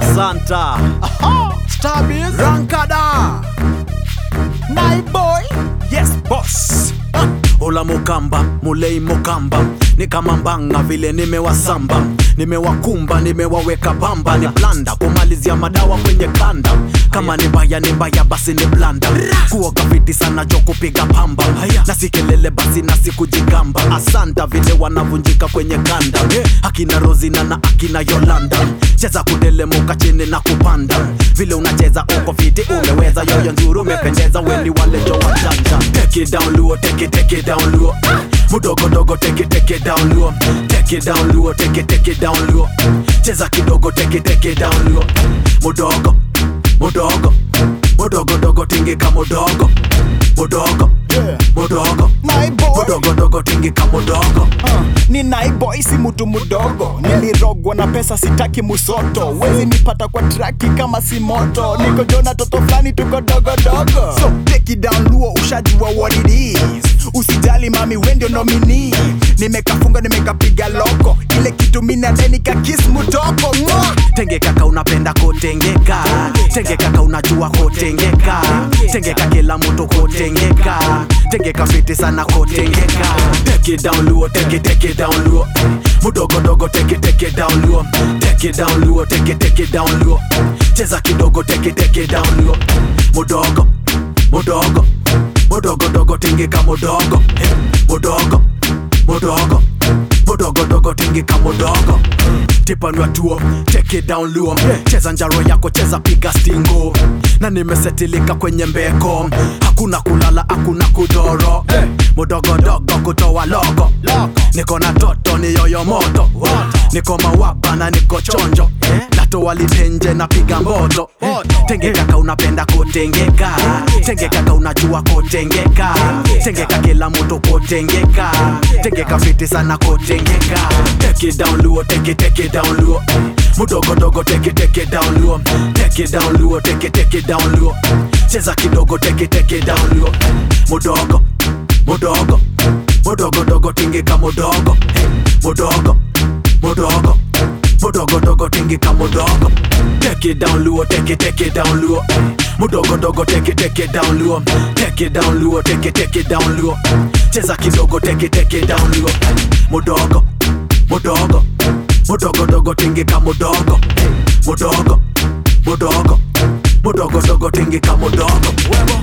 Asanta Starbiz Rankada Night boy Yes boss Ola Mukamba, Mulei Mukamba ni kama mbanga vile nimewasamba, nimewakumba, nimewaweka pamba, ni blanda kumalizia madawa kwenye kanda. Kama ni mbaya ni mbaya, basi ni blanda kuoga fiti sana jo kupiga pamba na si kelele basi na si kujigamba. Asanta vile wanavunjika kwenye kanda, akina Rozina na akina Yolanda, cheza kudelemuka chini na kupanda, vile unacheza uko fiti, umeweza yoyo nzuri, umependeza, weni wale jo wajanja. Take it down low, take it, take it down low mudogo dogo take it, take it down low take it down low take it, take it down low cheza kidogo take it, take it down low mudogo mudogo mudogo dogo tingika mudogo mudogo Yeah. mudogo Night boy mudogo dogo tingika mudogo Uh, ni naiboy si mtu mdogo nilirogwa na pesa sitaki musoto wezi nipata kwa traki kama si moto niko jona toto flani tuko dogodogo so take it down luo ushajua what it is usijali mami wendio nomini nimekafunga nimekapiga loko ile kitu minadenika kis mutoko Mwah! tenge kaka unapenda kotengeka tenge kaka unajua kotengeka tengeka kila mtu kotengeka tengeka fiti sana kotengeka take it down low take it take it down low mudogo dogo take it take it down low take it down low take it take it down low cheza kidogo take it take it down low mudogo mudogo mudogo dogo tingika mudogo Eh, mudogo mudogo mudogo dogo tingika mudogo tipanwa tuo take it down low cheza njaro yako cheza piga stingo na nimesetilika kwenye mbeko hakuna kulala hakuna kudoro mudogo dogo kutoa logo niko na toto ni yoyo moto niko mawaba na niko chonjo natoa litenje na piga mboto tenge kaka unapenda kutengeka tenge kaka unajua kutengeka tengeka kila mtu kutengeka tengeka fiti sana kutengeka take it down low take it take it down low mudogo dogo take it take it down low take it down low take it take it down low cheza kidogo take it take it down low mudogo mudogo mudogo dogo tingika mudogo Hey, mudogo mudogo mudogo dogo tingika mudogo take it down low take it take it down low mudogo dogo take it take it down low take it down low take it take it down low cheza kidogo take it take it down low mudogo mudogo mudogo dogo tingika mudogo Hey, mudogo mudogo mudogo dogo tingika mudogo